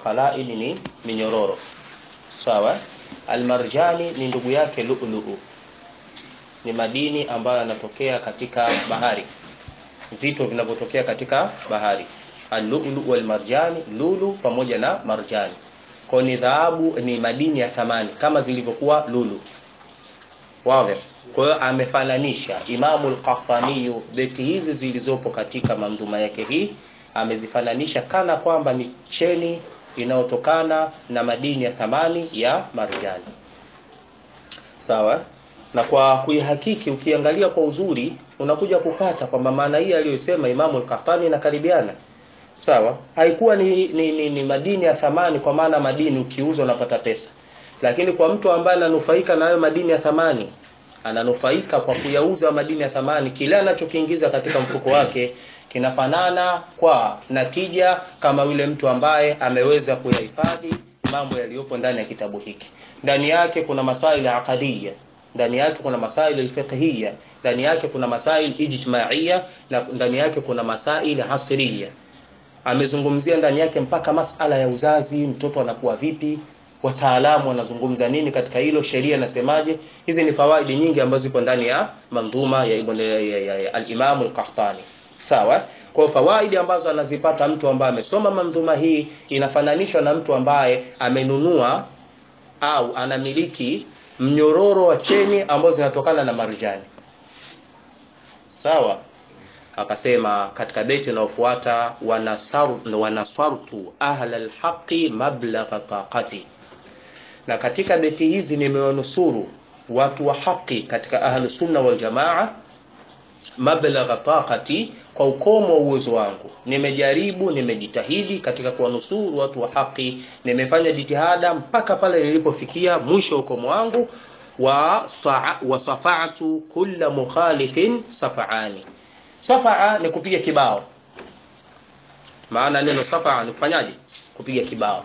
Qalaid ni minyororo. Sawa? Almarjani ni ndugu yake lu'lu'u. Ni madini ambayo yanatokea katika bahari. Vitu vinavyotokea katika bahari. Al-lu'lu wal marjani, lulu pamoja na marjani. Kwa ni dhahabu ni madini ya thamani kama zilivyokuwa lulu. Wazi. Kwa hiyo amefananisha Imamu al-Qahtani beti hizi zilizopo katika mandhuma yake hii amezifananisha kana kwamba ni cheni inayotokana na madini ya thamani ya marjani. Sawa? Na kwa kuihakiki ukiangalia kwa uzuri unakuja kupata kwamba maana hii aliyosema Imamu al-Qahtani inakaribiana. Sawa? Haikuwa ni, ni, ni, ni madini ya thamani kwa maana madini ukiuza unapata pesa. Lakini kwa mtu ambaye ananufaika na hayo madini ya thamani ananufaika kwa kuyauza madini ya thamani, kile anachokiingiza katika mfuko wake kinafanana kwa natija kama yule mtu ambaye ameweza kuyahifadhi mambo yaliyopo ndani ya kitabu hiki. Ndani yake kuna masaili aqadiyya, ndani yake kuna masaili fiqhiyya, ndani yake kuna masaili ijtimaiya na ndani yake kuna masaili asriya. Amezungumzia ndani yake mpaka masala ya uzazi, mtoto anakuwa vipi, wataalamu wanazungumza nini katika hilo, sheria inasemaje. Hizi ni fawaidi nyingi ambazo zipo ndani ya mandhuma ya Ibn ya, ya, ya, al-Imam al-Qahtani. Sawa? Kwa fawaidi ambazo anazipata mtu ambaye amesoma mandhuma hii inafananishwa na mtu ambaye amenunua au anamiliki mnyororo wa cheni ambazo zinatokana na marjani. Sawa? Akasema katika beti inayofuata wanasartu ahla alhaqi mablagha taqati na katika beti hizi nimewanusuru watu wa haki katika ahlu sunna wal jamaa mablagha taqati kwa ukomo wa uwezo wangu nimejaribu nimejitahidi katika kuwanusuru watu wa haki nimefanya jitihada mpaka pale nilipofikia mwisho ukomo wangu wa wasafa'tu kulla mukhalifin safa'ani safaa ni kupiga kibao maana neno safaa ni kufanyaje kupiga kibao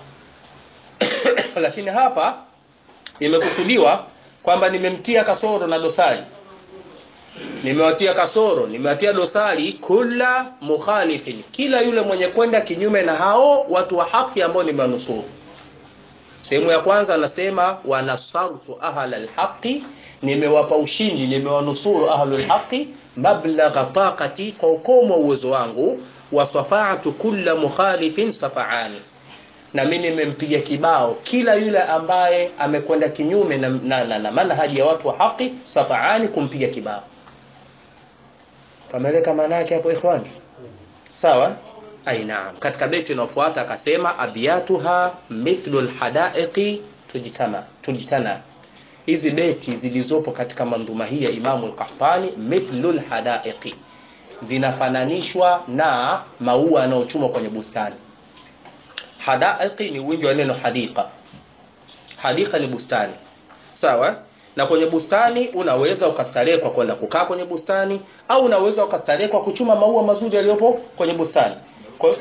lakini hapa imekusudiwa kwamba nimemtia kasoro na dosari nimewatia kasoro nimewatia dosari kula mukhalifin kila yule mwenye kwenda kinyume na hao watu wa haki ambao nimewanusuru sehemu ya kwanza anasema wanasartu ahla alhaqi nimewapa ushindi nimewanusuru ahlul haqi mablagha taqati kwa ukomo uwezo wangu wasafa'tu kulla mukhalifin safa'ani na mimi nimempiga kibao kila yule ambaye amekwenda kinyume na, na, na, na manhaji ya watu wa haki safa'ani kumpiga kibao pameleka maana yake hapo ikhwani sawa ai naam katika beti inayofuata akasema abiyatuha mithlu alhadaiqi tujtama tujtana hizi beti zilizopo katika mandhuma hii ya Imamu al-Qahtani mithlul hadaiqi zinafananishwa na maua yanayochumwa kwenye bustani hadaiqi ni wingi wa neno hadika hadika ni bustani sawa na kwenye bustani unaweza ukastarehe kwa kwenda kukaa kwenye bustani au unaweza ukastarehe kwa kuchuma maua mazuri yaliyopo kwenye bustani kwa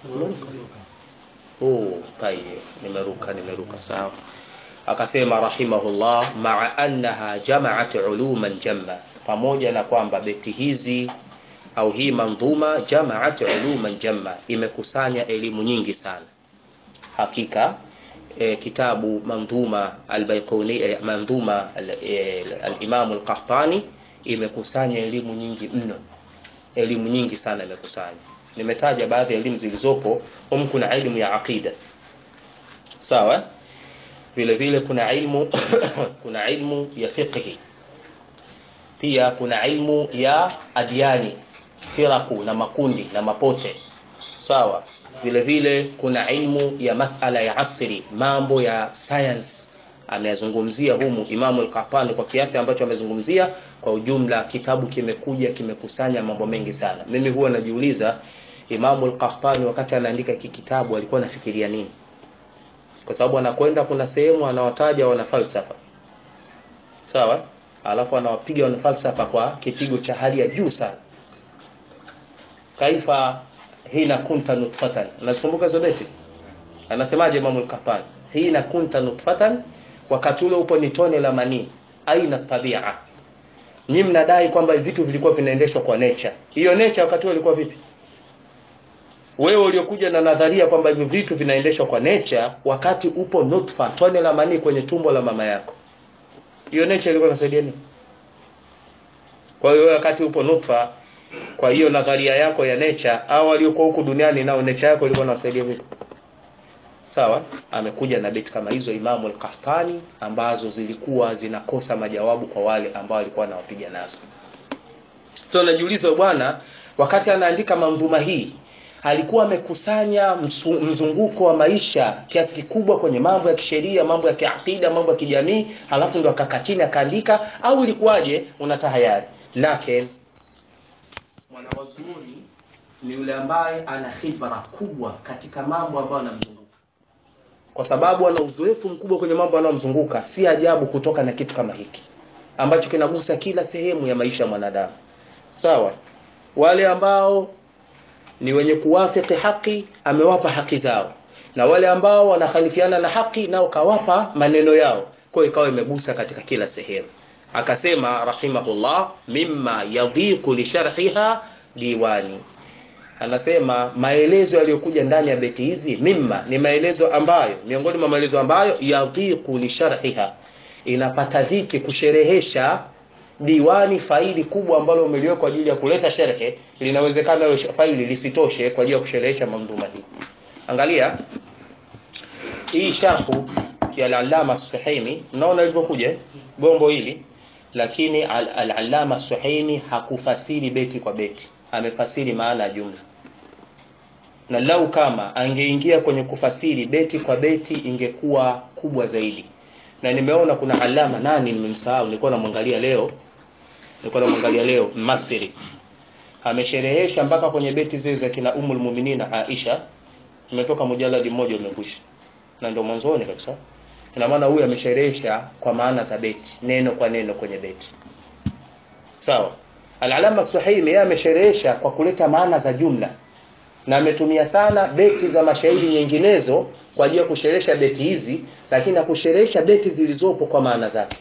oh tayyib nimeruka nimeruka sawa akasema rahimahullah maa annaha jamaat uluman jamma pamoja na kwamba beti hizi au hii mandhuma jamaat uluman jamma imekusanya elimu nyingi sana hakika e, kitabu mandhuma albayquni e, mandhuma al-imam e, al-qahtani imekusanya elimu nyingi mno elimu nyingi sana imekusanya nimetaja baadhi ya elimu zilizopo humu kuna elimu ya aqida sawa vile vile kuna ilmu kuna ilmu ya fiqhi pia kuna ilmu ya adiani firaku na makundi na mapote sawa vile vile kuna ilmu ya masala ya asri mambo ya science ameyazungumzia humu Imamu al-Qahtani kwa kiasi ambacho amezungumzia kwa ujumla kitabu kimekuja kimekusanya mambo mengi sana mimi huwa najiuliza Imamu al-Qahtani wakati anaandika hiki kitabu alikuwa anafikiria nini kwa sababu anakwenda kuna sehemu anawataja wana falsafa sawa alafu anawapiga wana falsafa kwa kipigo cha hali ya juu sana kaifa hina kunta nutfatan unazikumbuka hizo beti anasemaje Imam al-Qahtani hina kunta nutfatan wakati ule upo ni tone la manii aina tabia nyinyi mnadai kwamba vitu vilikuwa vinaendeshwa kwa nature hiyo nature wakati ule ilikuwa vipi wewe uliokuja na nadharia kwamba hivi vitu vinaendeshwa kwa nature wakati upo nutfa tone la manii kwenye tumbo la mama yako hiyo nature ilikuwa inasaidia nini kwa hiyo wakati upo nutfa kwa hiyo nadharia yako ya nature au waliokuwa huku duniani nao nature yako ilikuwa inawasaidia vipi sawa amekuja na beti kama hizo Imamu al-Qahtani ambazo zilikuwa zinakosa majawabu kwa wale ambao walikuwa wanawapiga nazo so najiuliza bwana wakati anaandika mandhuma hii alikuwa amekusanya mzunguko wa maisha kiasi kikubwa kwenye mambo ya kisheria mambo ya kiakida mambo ya kijamii halafu ndo akakaa chini akaandika au ilikuwaje unatahayari lakini mwanawazuoni ni yule ambaye ana khibra kubwa katika mambo ambayo anamzunguka kwa sababu ana uzoefu mkubwa kwenye mambo yanayomzunguka si ajabu kutoka na kitu kama hiki ambacho kinagusa kila sehemu ya maisha ya mwanadamu sawa wale ambao ni wenye kuwafiki haki amewapa haki zao na wale ambao wanakhalifiana na haki nao kawapa maneno yao kwa ikawa imegusa katika kila sehemu akasema rahimahullah mimma yadhiqu li sharhiha diwani anasema maelezo yaliyokuja ndani ya beti hizi mimma ni maelezo ambayo miongoni mwa maelezo ambayo yadhiqu li sharhiha inapata dhiki kusherehesha diwani faili kubwa ambalo umeliweka kwa ajili ya kuleta sherhe linawezekana hiyo faili lisitoshe kwa ajili ya kusherehesha mamdhuma hii angalia hii sharhu ya al-Allama Suhaimi mnaona ilivyokuja gombo hili lakini al-Allama Suhaimi hakufasiri beti kwa beti amefasiri maana ya jumla na lau kama angeingia kwenye kufasiri beti kwa beti ingekuwa kubwa zaidi na nimeona kuna alama nani nimemsahau nilikuwa namwangalia leo nilikuwa namwangalia leo Masri amesherehesha mpaka kwenye beti zile za kina Ummul Muminina Aisha imetoka mujaladi mmoja umekwisha na ndio mwanzoni kabisa ina maana huyu amesherehesha kwa maana za beti neno kwa neno kwenye beti sawa Al-Alama Suhaimi yeye amesherehesha kwa kuleta maana za jumla na ametumia sana beti za mashairi nyinginezo kwa ajili ya kusherehesha beti hizi lakini akusherehesha beti zilizopo kwa maana zake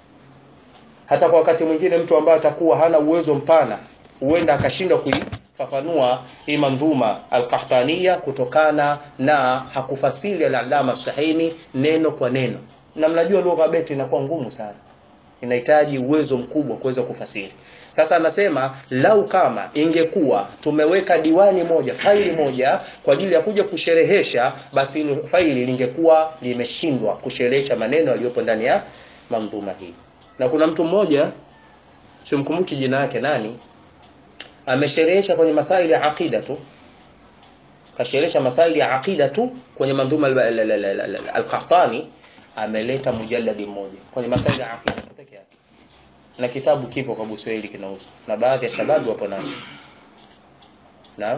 hata kwa wakati mwingine mtu ambaye atakuwa hana uwezo mpana huenda akashindwa kuifafanua hii mandhuma al-Qahtaniya kutokana na hakufasiri al-Allama Suhaimi neno kwa neno na mnajua lugha beti inakuwa ngumu sana inahitaji uwezo mkubwa kuweza kufasiri sasa anasema lau kama ingekuwa tumeweka diwani moja faili moja kwa ajili ya kuja kusherehesha basi hilo faili lingekuwa limeshindwa kusherehesha maneno yaliyopo ndani ya mandhuma hii na kuna mtu mmoja simkumbuki jina yake nani amesherehesha kwenye masaili ya aqida tu kasherehesha masaili ya aqida tu kwenye mandhuma al-Qahtani ameleta mujalladi mmoja kwenye masaili ya aqida pekee yake na kitabu kipo kwa Buswahili kinauzwa na baadhi ya shababu wapo nacho naam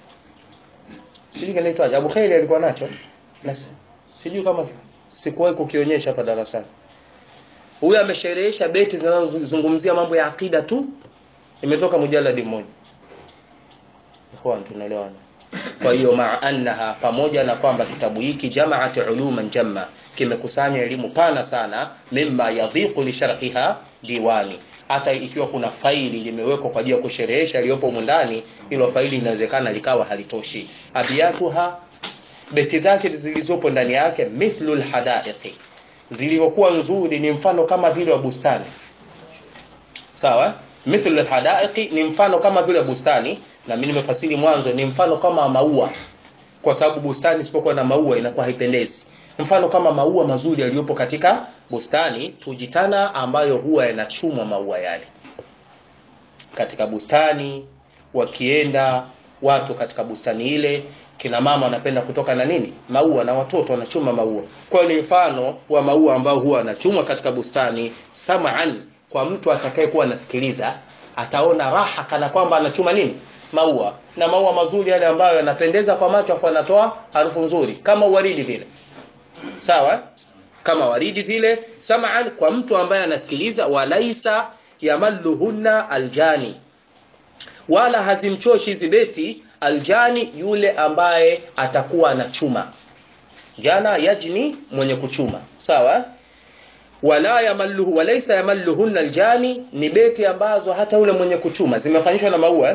sijui kinaitwaje Abu Khairi alikuwa nacho na sijui kama sikuwahi kukionyesha hapa darasani huyu amesherehesha beti zinazozungumzia mambo ya akida tu imetoka mujaladi mmoja ikhwan tunaelewana kwa hiyo maa annaha pamoja na kwamba kitabu hiki jamaat uluman jamma kimekusanya elimu pana sana mimma yadhiqu li sharhiha diwani hata ikiwa kuna faili limewekwa kwa ajili ya kusherehesha iliyopo ndani hilo faili inawezekana likawa halitoshi abiyatuha beti zake zilizopo ndani yake mithlul hadaiqi zilivyokuwa nzuri ni mfano kama vile wa bustani sawa mithlul hadaiqi ni mfano kama vile bustani na mimi nimefasiri mwanzo ni mfano kama maua kwa sababu bustani isipokuwa na maua inakuwa haipendezi mfano kama maua mazuri yaliyopo katika bustani tujitana ambayo huwa yanachumwa maua yale katika bustani wakienda watu katika bustani ile kina mama wanapenda kutoka na nini maua na watoto wanachuma maua kwa ni mfano wa maua ambao huwa anachumwa katika bustani sam'an kwa mtu atakayekuwa anasikiliza ataona raha kana kwamba anachuma nini maua na maua mazuri yale ambayo yanapendeza kwa macho kwa yanatoa harufu nzuri kama waridi vile sawa kama waridi vile sam'an kwa mtu ambaye anasikiliza walaisa yamalluhunna aljani wala hazimchoshi hizi beti aljani yule ambaye atakuwa anachuma jana yajni mwenye kuchuma sawa wala yamalluhu walaysa yamalluhunna aljani ni beti ambazo hata yule mwenye kuchuma zimefanyishwa na maua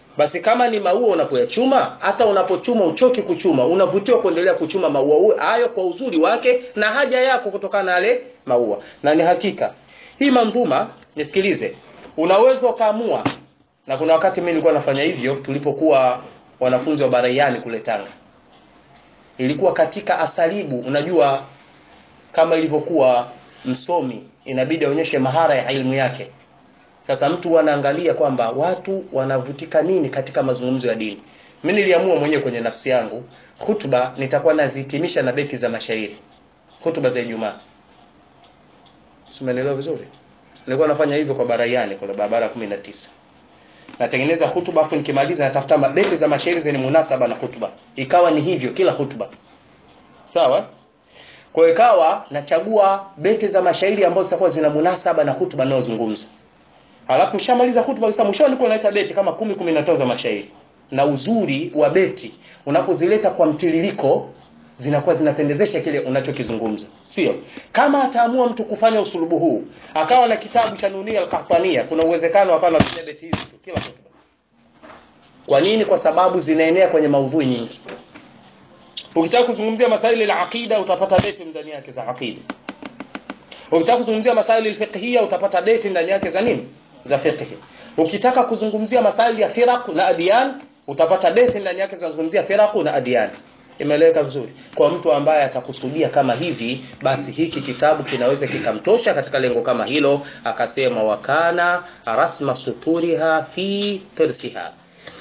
basi kama ni maua unapoyachuma hata unapochuma uchoki kuchuma unavutiwa kuendelea kuchuma maua hayo kwa uzuri wake na haja yako kutokana na yale maua na ni hakika hii mandhuma nisikilize unaweza ukaamua na kuna wakati mimi nilikuwa nafanya hivyo tulipokuwa wanafunzi wa baraiani kule Tanga ilikuwa katika asalibu unajua kama ilivyokuwa msomi inabidi aonyeshe mahara ya elimu yake sasa mtu anaangalia kwamba watu wanavutika nini katika mazungumzo ya dini mimi niliamua mwenyewe kwenye nafsi yangu hutuba nitakuwa nazihitimisha na beti za mashairi hutuba za Ijumaa Umeelewa vizuri nilikuwa nafanya hivyo kwa baraiani kwa barabara 19 natengeneza hutuba afu nikimaliza natafuta beti za mashairi zenye munasaba na hutuba ikawa ni hivyo kila hutuba sawa kwa hiyo ikawa nachagua beti za mashairi ambazo zitakuwa zina munasaba na hutuba ninayozungumza halafu nishamaliza hutuba sasa mwishoni nilikuwa naleta beti kama 10 15 za mashairi na uzuri wa beti unapozileta kwa mtiririko zinakuwa zinapendezesha kile unachokizungumza sio kama ataamua mtu kufanya usulubu huu akawa na kitabu cha Nunia al-Qahtania kuna uwezekano akawa anatumia beti hizi tu kila hotuba kwa nini kwa sababu zinaenea kwenye maudhui nyingi ukitaka kuzungumzia masaili ya aqida utapata beti ndani yake za aqida ukitaka kuzungumzia masaili al-fiqhiyya utapata beti ndani yake za nini za fiqh ukitaka kuzungumzia masaili ya firaq na adiyan utapata beti ndani yake zinazungumzia firaq na adiyan imeeleweka vizuri kwa mtu ambaye atakusudia kama hivi basi hiki kitabu kinaweza kikamtosha katika lengo kama hilo akasema wakana rasma suturiha fi tirsiha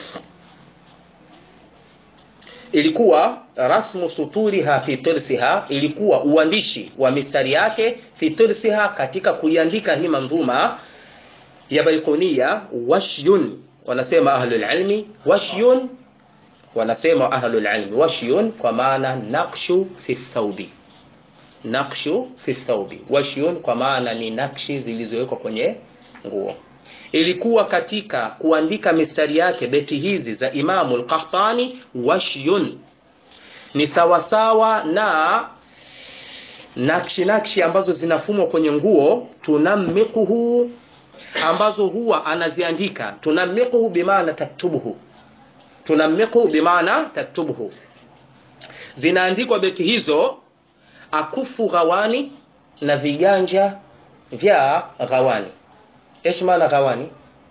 ilikuwa rasmu suturiha fi tirsiha ilikuwa uandishi wa mistari yake fi tirsiha katika kuiandika hii mandhuma ya baikonia washyun wanasema ahlul ilmi washyun wanasema ahlul ilmi washyun kwa maana naqshu fi thawbi naqshu fi thawbi washyun kwa maana ni nakshi zilizowekwa kwenye nguo ilikuwa katika kuandika mistari yake beti hizi za Imamu al-Qahtani washyun ni sawasawa na nakshi nakshi ambazo zinafumwa kwenye nguo tunamikuhu ambazo huwa anaziandika tunamikuhu bimaana taktubuhu tunamikuhu bimaana taktubuhu zinaandikwa beti hizo akufu ghawani na viganja vya ghawani ايش معنى غواني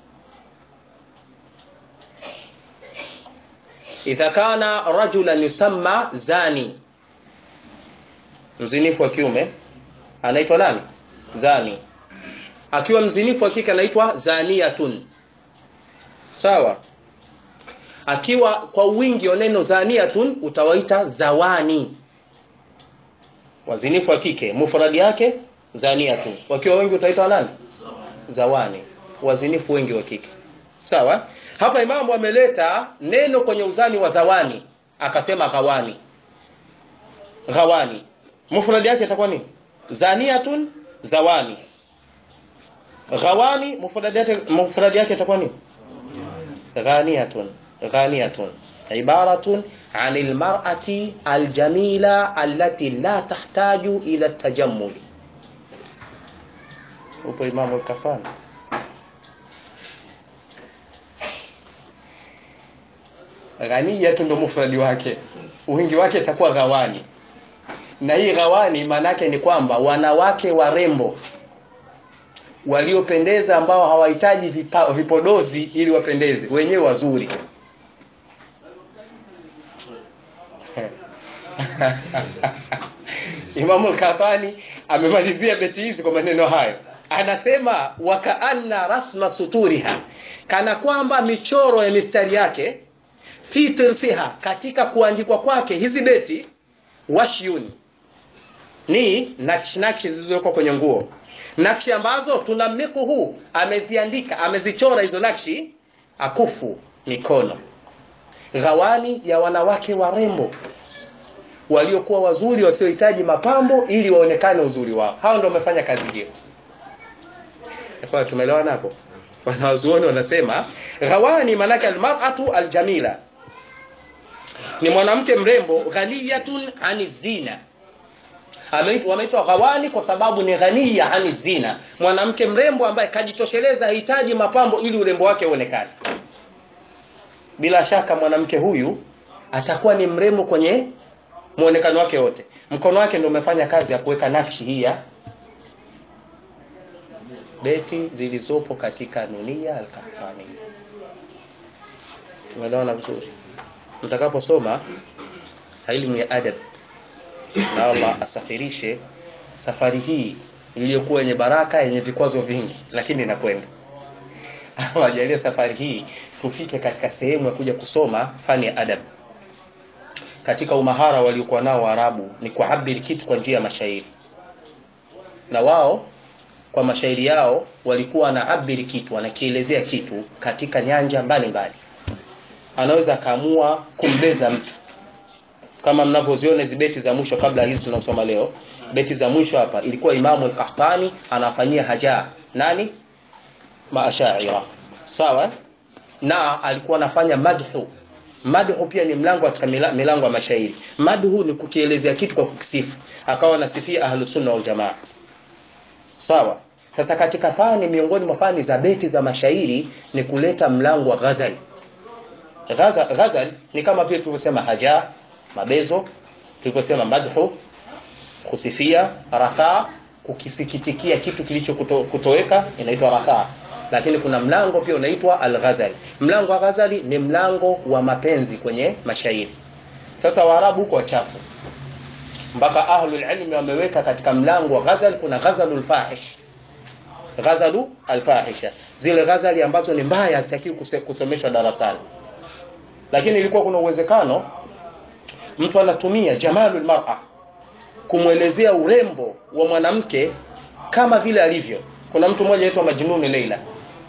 اذا كان رجلا يسمى زاني mzinifu wa kiume anaitwa nani zani akiwa mzinifu wa kike anaitwa zaniyatun sawa akiwa kwa wingi wa neno zaniyatun utawaita zawani wazinifu wa kike mufradi yake zaniyatun wakiwa wengi utaita nani zawani wazinifu wengi wa kike sawa hapa imamu ameleta neno kwenye uzani wa zawani akasema ghawani ghawani mufradi yake itakuwa nini zaniyatun zawani ghawani mufradi yake mufradi yake itakuwa nini ghaniyatun ghaniyatun ibaratun عن المرأة الجميلة التي لا تحتاج إلى التجمل upo imamu al-kafani ghaniya tu ndo mufradi wake wingi wake itakuwa ghawani na hii ghawani maanake ni kwamba wanawake warembo waliopendeza ambao hawahitaji vipodozi ili wapendeze wenyewe wazuri Imamu al-Kafani amemalizia beti hizi kwa maneno hayo anasema wakaanna rasma suturiha kana kwamba michoro ya mistari yake fi tirsiha katika kuandikwa kwake hizi beti washyun ni nakshi nakshi zilizowekwa kwenye nguo nakshi ambazo tunamiku huu ameziandika amezichora hizo nakshi akufu mikono ghawani ya wanawake warembo waliokuwa wazuri wasiohitaji mapambo ili waonekane uzuri wao hao ndio wamefanya kazi hiyo kwa tumeelewana hapo wanawazuoni wanasema ghawani manake almar'atu aljamila ni mwanamke mrembo ghaniyatun ani zina wameitwa ghawani kwa sababu ni ghaniya ani zina mwanamke mrembo ambaye kajitosheleza hahitaji mapambo ili urembo wake uonekane bila shaka mwanamke huyu atakuwa ni mrembo kwenye muonekano wake wote mkono wake ndio umefanya kazi ya kuweka nakshi hii ya beti zilizopo katika nunia al-Qahtani umeelewana vizuri mtakaposoma elimu ya adab na Allah asafirishe safari hii iliyokuwa yenye baraka yenye vikwazo vingi lakini inakwenda ajalie safari hii tufike katika sehemu ya kuja kusoma fani ya adab katika umahara waliokuwa nao Waarabu ni kuabiri kitu kwa njia ya mashairi na wao kwa mashairi yao walikuwa wanaabiri kitu wanakielezea kitu katika nyanja mbalimbali anaweza akaamua kumbeza mtu kama mnavyoziona hizi beti za mwisho kabla hizi tunasoma leo beti za mwisho hapa ilikuwa imamu al-Qahtani anafanyia haja nani maashaira sawa na alikuwa anafanya madhu madhu pia ni mlango katika milango ya mashairi madhu ni kukielezea kitu kwa kukisifu akawa anasifia ahlus sunna wal jamaa sawa sasa katika fani miongoni mwa fani za beti za mashairi ni kuleta mlango wa ghazal ghazal ni kama pia tulivyosema haja mabezo tulivyosema madhu kusifia rafa kukisikitikia kitu kilicho kuto, kutoweka inaitwa rafa lakini kuna mlango pia unaitwa al-ghazal mlango wa ghazali ni mlango wa mapenzi kwenye mashairi sasa waarabu huko wachafu mpaka ahlul ilmi wameweka katika mlango wa ghazal kuna ghazalul fahish ghazalu alfahisha zile ghazali ambazo ni mbaya hazitakiwi kusomeshwa darasani lakini ilikuwa kuna uwezekano mtu anatumia jamalul mar'a kumwelezea urembo wa mwanamke kama vile alivyo kuna mtu mmoja anaitwa Majnunu Leila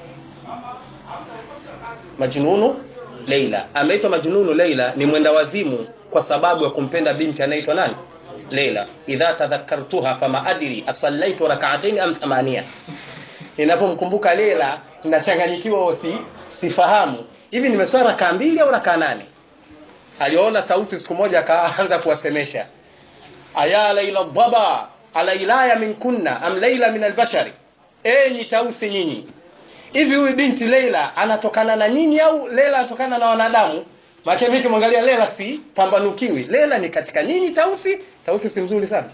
Majnunu Leila ameitwa Majnunu Leila ni mwenda wazimu kwa sababu ya kumpenda binti anaitwa nani Leila idha tadhakkartuha fama adri asallaitu rak'atayn am thamania ninapomkumbuka Leila ninachanganyikiwa si sifahamu hivi nimeswali rakaa mbili au rakaa nane aliona tausi siku moja akaanza kuwasemesha aya laila dhaba alailaya min kunna am laila min albashari enyi tausi nyinyi hivi huyu binti Leila anatokana na nyinyi au Leila anatokana na wanadamu maana mimi kimwangalia Leila si pambanukiwi Leila ni katika nyinyi tausi tausi si mzuri sana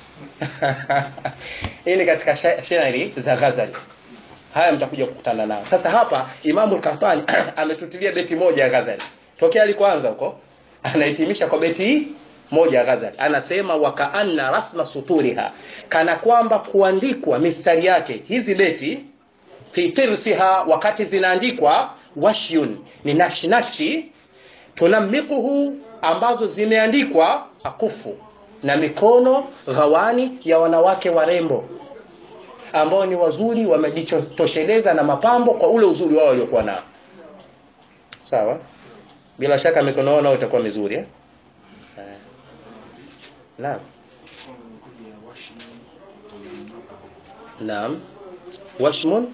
hii ni katika shairi za Ghazali haya mtakuja kukutana nao sasa hapa Imamu al-Qahtani ametutilia beti moja ya Ghazali tokea alikoanza huko anahitimisha kwa beti hii moja ya Ghazali anasema wakaanna rasma suturiha kana kwamba kuandikwa mistari yake hizi beti fi tirsiha wakati zinaandikwa washyun ni nakshi nakshi tunamikuhu ambazo zimeandikwa akufu na mikono ghawani ya wanawake warembo ambao ni wazuri wamejitosheleza na mapambo kwa ule uzuri wao waliokuwa nao sawa bila shaka mikono yao nao itakuwa mizuri eh? Naam. Naam. Washmun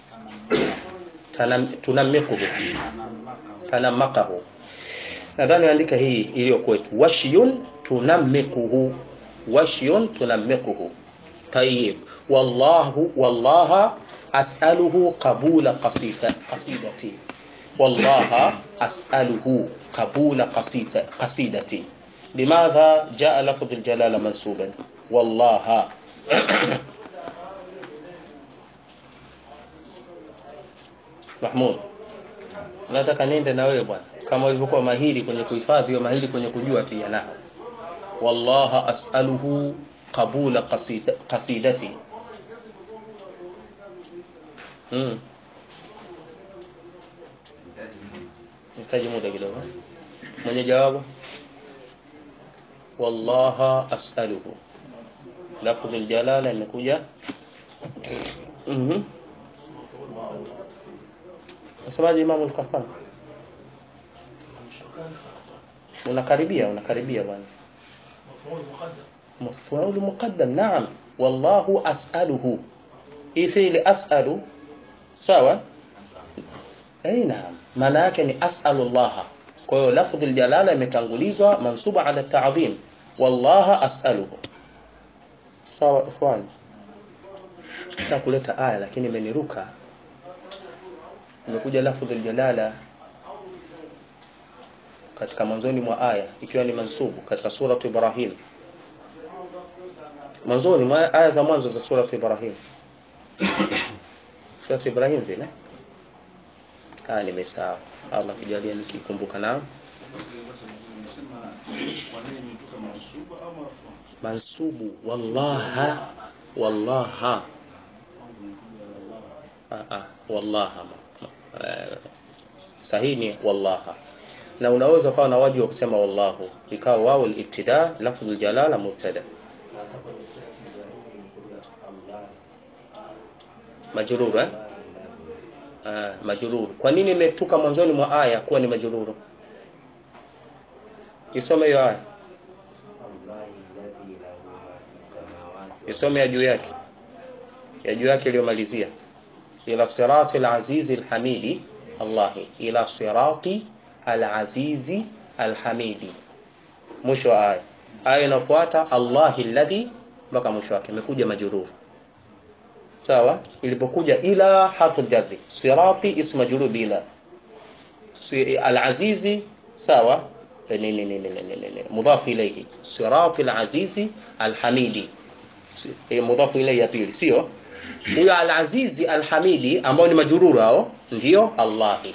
tunamikuhu tanamakahu nadhani andika hii iliyo kwetu washyun tunamikuhu washyun tunamikuhu طيب والله والله أسأله قبول قصيدة قصيدتي والله أسأله قبول قصيدة قصيدتي لماذا جاء لفظ الجلالة منسوبا والله Mahmud nataka niende na wewe bwana kama ulivyokuwa mahiri kwenye kuhifadhi mahiri kwenye kujua pia na wallaha as'aluhu qabula qasida, qasidati mm. nitaji muda kidogo mwenye jawabu wallaha as'aluhu lafdh aljalala imekuja mhm Unasemaje Imam al-Qahtani? Unakaribia, unakaribia bwana. Maf'ul muqaddam, naam. Wallahu as'aluhu. Hii fi'li as'alu sawa? Eh, naam. Maana yake ni as'alu Allah. Kwa hiyo lafdhi aljalala imetangulizwa mansuba ala ta'dhim. Wallaha as'aluhu. Sawa ikhwan. Nataka kuleta aya lakini imeniruka imekuja lafdhul jalala katika mwanzoni mwa aya ikiwa ni mansubu katika suratu Ibrahim mwanzoni mwa aya za mwanzo za suratu Ibrahim suratu Ibrahim vile ah nimesahau Allah kijalia nikikumbuka nao mansubu wallaha wallaha ah, ah, wallaha eh, sahihi ni wallaha na unaweza ukawa na wajibu wa kusema wallahu ikawa wao al-ibtida lafdhul jalala mubtada majrur eh ah, majrur kwa nini imetuka mwanzoni mwa aya kuwa ni majrur isome hiyo aya isome ya juu yake ya juu yake iliyomalizia ila sirati al-azizi al-hamidi Allah ila sirati al-azizi al-hamidi mwisho wa aya aya inafuata Allah alladhi mpaka mwisho wake imekuja majrur sawa ilipokuja ila harfu jarri sirati ismu majrur bila al-azizi sawa nini nini nini mudhaf ilayhi sirati al-azizi al-hamidi mudhafu ilayhi ya pili sio huyo al-azizi al-hamidi ambao ni majururu hao ndio Allahi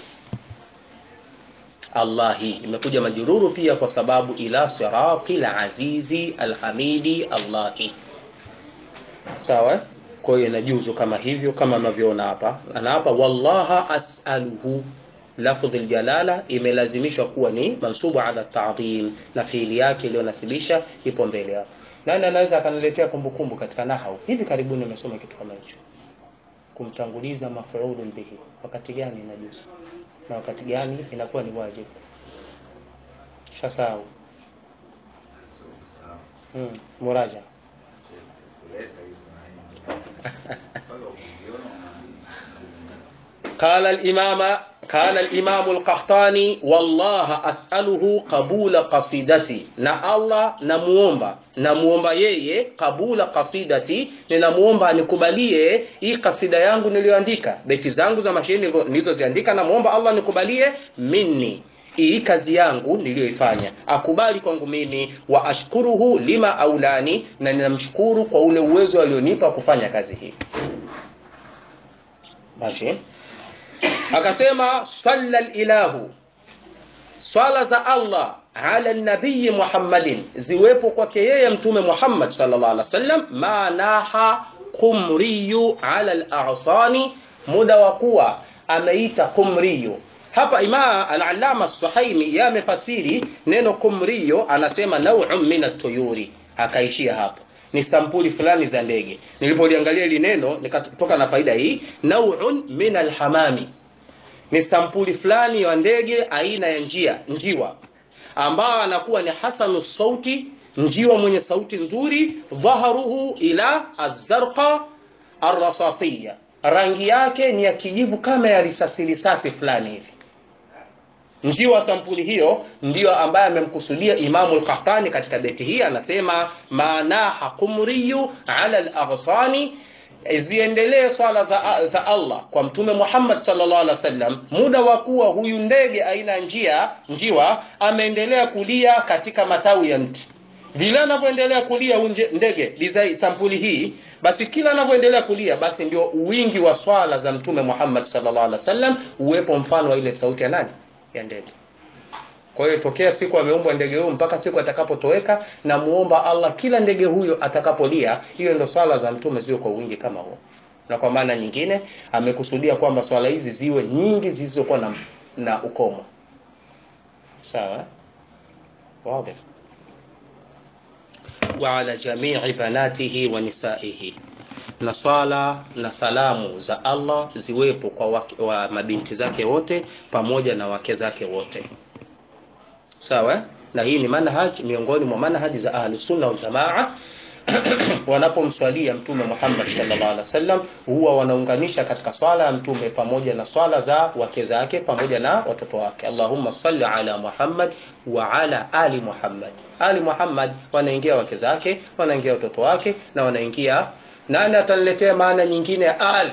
Allahi imekuja majururu pia kwa sababu ila sirati al-azizi al-hamidi Allahi sawa kwa hiyo inajuzu kama hivyo kama mnavyoona hapa ana hapa wallaha as'aluhu lafdhi aljalala imelazimishwa kuwa ni mansubu ala ta'dhim na fiili yake iliyonasibisha ipo mbele hapa nani anaweza akaniletea kumbukumbu katika nahau hivi karibuni nimesoma kitu kama hicho kumtanguliza maf'ulun bihi wakati gani inajuzu na wakati gani inakuwa ni wajibu shasau hmm, muraja قال الإمام قال الإمام القحطاني والله أسأله قبول قصيدتي na Allah namuomba namuomba yeye kabula qasidati ninamuomba nikubalie hii kasida yangu niliyoandika beti zangu za mashairi nilizoziandika namuomba Allah nikubalie minni hii kazi yangu niliyoifanya akubali kwangu mimi wa ashkuruhu lima aulani na ninamshukuru kwa ule uwezo alionipa kufanya kazi hii Bashi akasema salla ilahu swala za Allah ala nabii Muhammadin ziwepo kwake yeye mtume Muhammad sallallahu alaihi wasallam manaha qumriyu ala al-a'sani muda wa kuwa ameita qumriyu hapa ima al-allama Suhaimi yamefasiri neno qumriyu anasema naw'un min at-tuyuri akaishia hapo ni sampuli fulani za ndege nilipoliangalia hili neno nikatoka na faida hii naw'un min al-hamami ni sampuli fulani ya ndege aina ya njia njiwa ambao anakuwa ni hasanu sauti njiwa mwenye sauti nzuri dhaharuhu ila azarqa arrasasiyya rangi yake ni ya kijivu kama ya risasi risasi fulani hivi njiwa sampuli hiyo ndiyo ambaye amemkusudia Imamu al-Qahtani katika beti hii anasema manaha qumriyu ala al-aghsani ziendelee swala za, za Allah kwa mtume Muhammad sallallahu alaihi wasallam muda wa kuwa huyu ndege aina njia njiwa ameendelea kulia katika matawi ya mti vile anavyoendelea kulia unje, ndege lizai sampuli hii basi kila anavyoendelea kulia basi ndio wingi wa swala za mtume Muhammad sallallahu alaihi wasallam uwepo mfano wa ile sauti ya nani ya ndege kwa hiyo tokea siku ameumbwa ndege huyo mpaka siku atakapotoweka na muomba Allah kila ndege huyo atakapolia hiyo ndio swala za mtume ziwe kwa wingi kama huo na kwa maana nyingine amekusudia kwamba swala hizi ziwe nyingi zilizokuwa na, na ukomo sawa wazi wa ala jami'i banatihi wa nisaihi na swala na salamu za Allah ziwepo kwa wake, wa mabinti zake wote pamoja na wake zake wote sawa na hii ni manhaj miongoni mwa manhaji za ahli sunna wal jamaa wanapomswalia mtume Muhammad sallallahu alaihi wasallam huwa wanaunganisha katika swala ya mtume pamoja na swala za wake zake pamoja na watoto wake Allahumma salli ala Muhammad wa ala ali Muhammad ali Muhammad wanaingia wake zake wanaingia watoto wake na wanaingia nani ataniletea maana nyingine ya al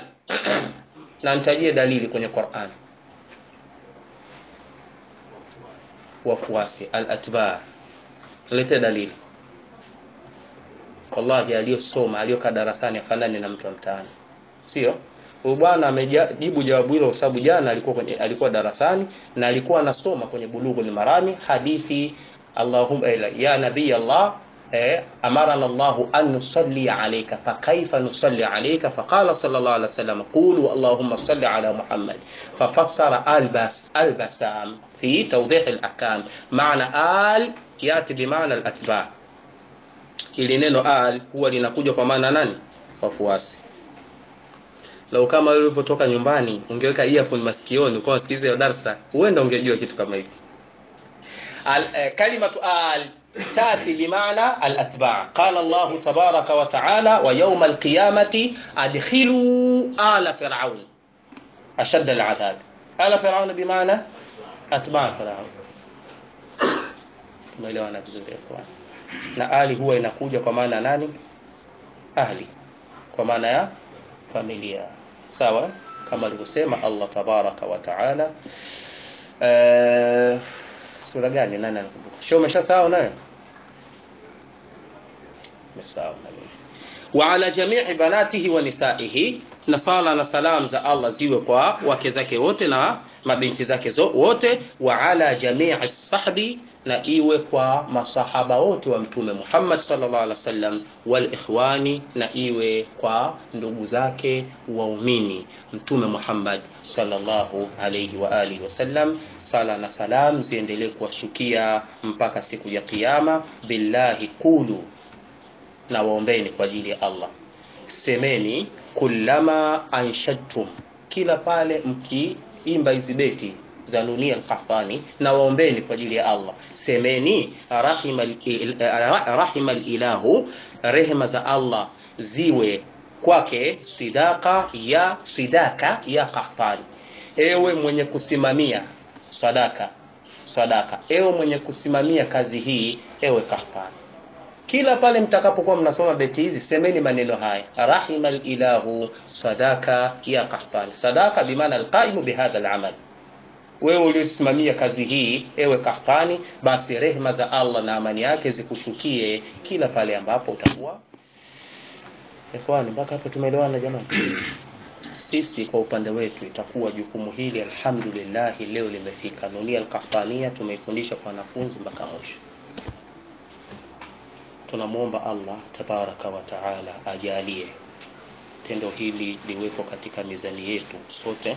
na nitajie dalili kwenye Qur'an wafuasi al-atba lete dalili wallahi aliyosoma aliyokaa darasani afanani na mtu wa mtaani sio huyu bwana amejibu jawabu hilo kwa sababu jana alikuwa kwenye, alikuwa darasani na alikuwa anasoma kwenye bulughul marami hadithi Allahumma ya nabii Allah eh, amarana Allahu an nusalli alayka fa kaifa nusalli alayka fa qala sallallahu alayhi wasallam qulu Allahumma salli ala Muhammad fafassara albas albasam fi tawdih al-ahkam maana al yati bimaana al-atba ili neno al huwa linakuja kwa maana nani wafuasi lau kama wewe ulivyotoka nyumbani ungeweka earphone masikioni ukawa usikize darasa huenda ungejua kitu kama hiki kalimatu al تاتي بمعنى الاتباع قال الله تبارك وتعالى ويوم القيامه ادخلوا ال فرعون اشد العذاب ال فرعون بمعنى اتباع فرعون tumeelewana vizuri ikhwan na ali huwa inakuja kwa maana nani ahli kwa maana ya familia sawa kama alivyosema Allah tabaraka wa taala eh sura gani nani anakumbuka sio umeshasahau nayo umesahau wa ala jami'i banatihi wa nisaihi na sala na salam za Allah ziwe kwa wake zake wote na mabinti zake wote wa ala jami'i sahbi na iwe kwa masahaba wote wa mtume Muhammad sallallahu alaihi wasallam wal ikhwani na iwe kwa ndugu zake waumini mtume Muhammad sallallahu alaihi wa alihi wasallam sala na salam ziendelee kuwashukia mpaka siku ya kiyama billahi qulu na waombeni kwa ajili ya Allah semeni kullama anshadtum kila pale mkiimba hizi beti za Nunia al-Qahtani na waombeni kwa ajili ya Allah semeni rahimal rahimal ilahu rehema za Allah ziwe kwake sidaka ya sidaka ya Qahtani ewe mwenye kusimamia sadaka sadaka ewe mwenye kusimamia kazi hii ewe Qahtani kila pale mtakapokuwa mnasoma beti hizi semeni maneno haya rahimal ilahu sadaka ya Qahtani sadaka bimaana alqaimu bihadha al-amal wewe uliosimamia kazi hii ewe Kahtani, basi rehema za Allah na amani yake zikushukie kila pale ambapo utakuwa. Ikhwani, mpaka hapo tumeelewana jamani? Sisi kwa upande wetu itakuwa jukumu hili alhamdulillah leo limefika. Nunia al-Qahtania tumeifundisha kwa wanafunzi mpaka mwisho. Tunamwomba Allah tabaraka wa taala ajalie tendo hili liwepo katika mizani yetu sote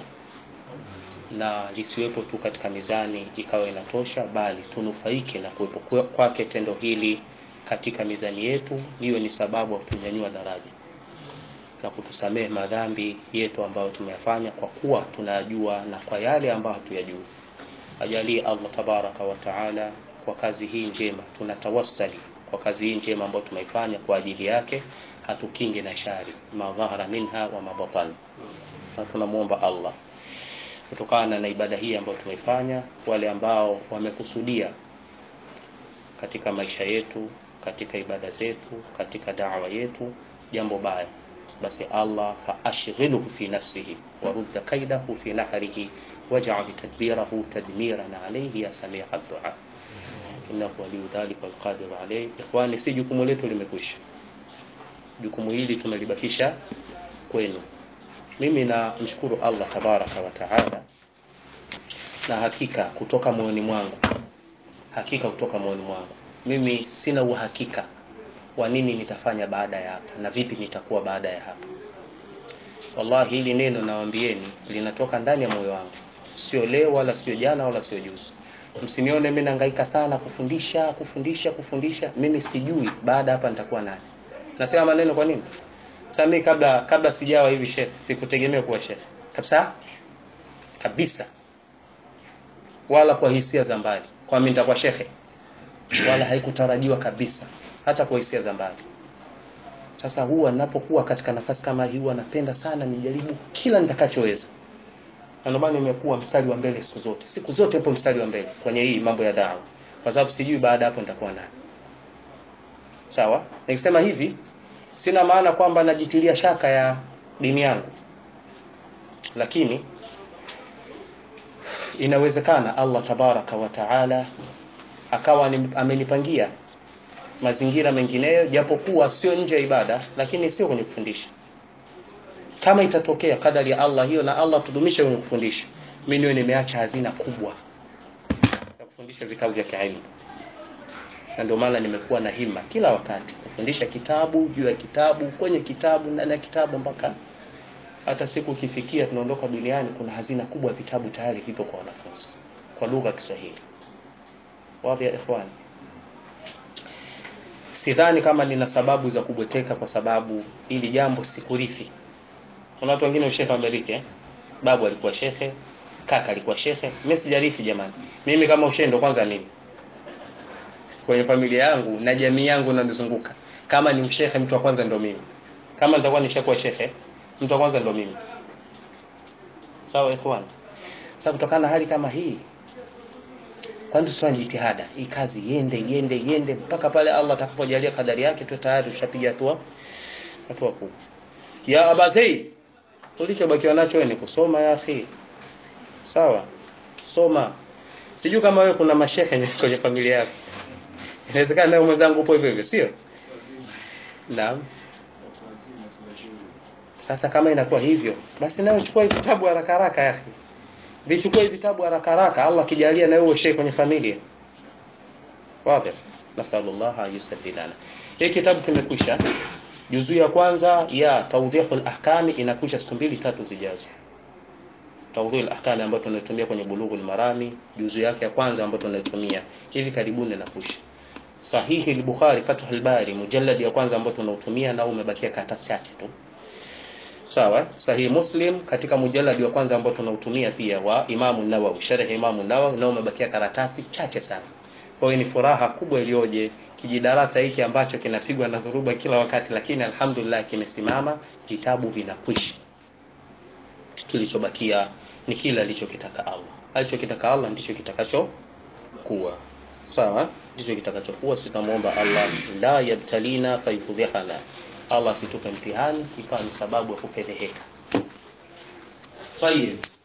na lisiwepo tu katika mizani ikawa inatosha, bali tunufaike na kuwepo kwake tendo hili katika mizani yetu, liwe ni sababu ya kutunyanyua daraja na kutusamehe madhambi yetu ambayo tumeyafanya kwa kuwa tunayajua na kwa yale ambayo hatuyajui. Ajalie Allah tabaraka wa taala kwa kazi hii njema, tunatawassali kwa kazi hii njema ambayo tumeifanya kwa ajili yake, hatukingi na shari madhahara minha wa mabatan, na tunamwomba Allah kutokana na ibada hii ambayo tumeifanya, wale ambao wamekusudia katika maisha yetu, katika ibada zetu, katika da'wa yetu jambo baya, basi Allah faashghiluhu fi nafsihi warudda kaidahu fi nahrihi waj'al tadbirahu tadmiran alayhi ya samia ad-du'a innahu waliyu dhalika walqadiru alayhi. Ikhwani, si jukumu letu limekwisha, jukumu hili tumelibakisha kwenu. Mimi namshukuru Allah tabaraka wa taala, na hakika kutoka moyoni mwangu, hakika kutoka moyoni mwangu, mimi sina uhakika wa nini nitafanya baada ya hapa na vipi nitakuwa baada ya hapa. Wallahi, hili neno nawaambieni linatoka ndani ya moyo wangu, sio leo wala sio jana wala sio juzi. Msinione mimi nahangaika sana kufundisha kufundisha kufundisha, mimi sijui baada hapa nitakuwa nani. Nasema maneno kwa nini? Sasa mimi kabla kabla sijawa hivi chef, sikutegemea kuwa chef kabisa kabisa, wala kwa hisia za mbali kwa mimi nitakuwa shehe, wala haikutarajiwa kabisa, hata kwa hisia za mbali. Sasa huwa ninapokuwa katika nafasi kama hii, huwa napenda sana nijaribu kila nitakachoweza, na ndio maana nimekuwa mstari wa mbele siku zote, siku zote hapo mstari wa mbele kwenye hii mambo ya dawa, kwa sababu sijui baada hapo nitakuwa nani. Sawa, nikisema hivi sina maana kwamba najitilia shaka ya dini yangu, lakini inawezekana Allah tabaraka wa taala akawa ni- amenipangia mazingira mengineyo japokuwa sio nje ya ibada lakini sio kwenye kufundisha kama itatokea kadari ya Allah hiyo na Allah tudumishe kwenye kufundisha mimi niwe nimeacha hazina kubwa ya kufundisha vitabu vya kielimu na ndio maana nimekuwa na hima kila wakati kufundisha kitabu juu ya kitabu kwenye kitabu ndani ya kitabu mpaka hata siku ikifikia tunaondoka duniani kuna hazina kubwa ya vitabu tayari vipo kwa wanafunzi kwa lugha ya Kiswahili wapi ya ikhwani sidhani kama nina sababu za kubweteka kwa sababu ili jambo sikurithi kuna watu wengine ushehe wamerithi eh? babu alikuwa shekhe kaka alikuwa shekhe mimi sijarithi jamani mimi kama ushehe ndo kwanza nini kwenye familia yangu na jamii yangu inanizunguka kama ni ushehe mtu wa kwanza ndo mimi kama nitakuwa nishakuwa shekhe mtu wa kwanza ndo mimi sawa ikhwan sasa kutokana na hali kama hii kwani tusifanye jitihada hii kazi iende iende iende mpaka pale Allah atakapojalia kadari yake tu tayari tushapiga hatua hatua kubwa ya abazei ulichobakiwa nacho wewe ni kusoma ya akhi sawa soma sijui kama wewe kuna mashehe kwenye familia yako inawezekana nawe mwenzangu upo hivyo hivyo sio naam sasa kama inakuwa hivyo basi nawe chukua hivi vitabu haraka haraka ya akhi vichukue hivi vitabu haraka haraka Allah akijalia na wewe shehe kwenye familia wazi nasallallahu an yusaddidana hii kitabu kimekwisha juzu ya kwanza ya tawdihul ahkami inakwisha siku mbili tatu zijazo tawdihul ahkami ambayo tunaitumia kwenye bulughul marami juzu yake ya kwanza ambayo tunaitumia hivi karibuni inakwisha sahihi al-bukhari fathul bari mujallad ya kwanza ambayo tunautumia na umebakia karatasi chache tu sawa sahihi muslim katika mujalladi wa kwanza ambao tunautumia pia wa imamu nawawi sharh imamu nawawi na umebakia karatasi chache sana kwa hiyo ni furaha kubwa iliyoje kijidarasa hiki ambacho kinapigwa na dhuruba kila wakati lakini alhamdulillah kimesimama vitabu vinakwisha kilichobakia ni kile alichokitaka Allah alichokitaka Allah ndicho kitakacho kuwa sawa ndicho kitakachokuwa sisi tunamuomba Allah la yabtalina fayudhihana Allah situpe mtihani ikawa ni sababu ya kupeleheka. Tayeb.